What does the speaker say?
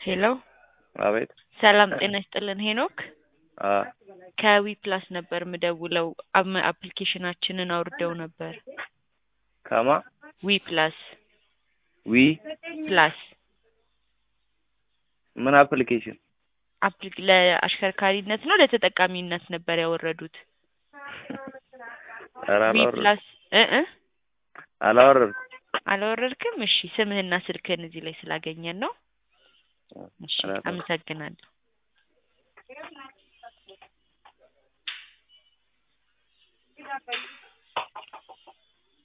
ሄሎ አቤት ሰላም ጤና ይስጥልን ሄኖክ አ ከዊ ፕላስ ነበር ምደውለው አም- አፕሊኬሽናችንን አውርደው ነበር ከማ ዊ ፕላስ ዊ ፕላስ ምን አፕሊኬሽን አፕሊ- ለአሽከርካሪነት ነው ለተጠቃሚነት ነበር ያወረዱት ኧረ ዊ አላወረድኩም ፕላስ እ እ አላወረድኩም አላወረድክም እሺ ስምህና ስልክህን እዚህ ላይ ስላገኘን ነው እሺ አላወረድኩም። አመሰግናለሁ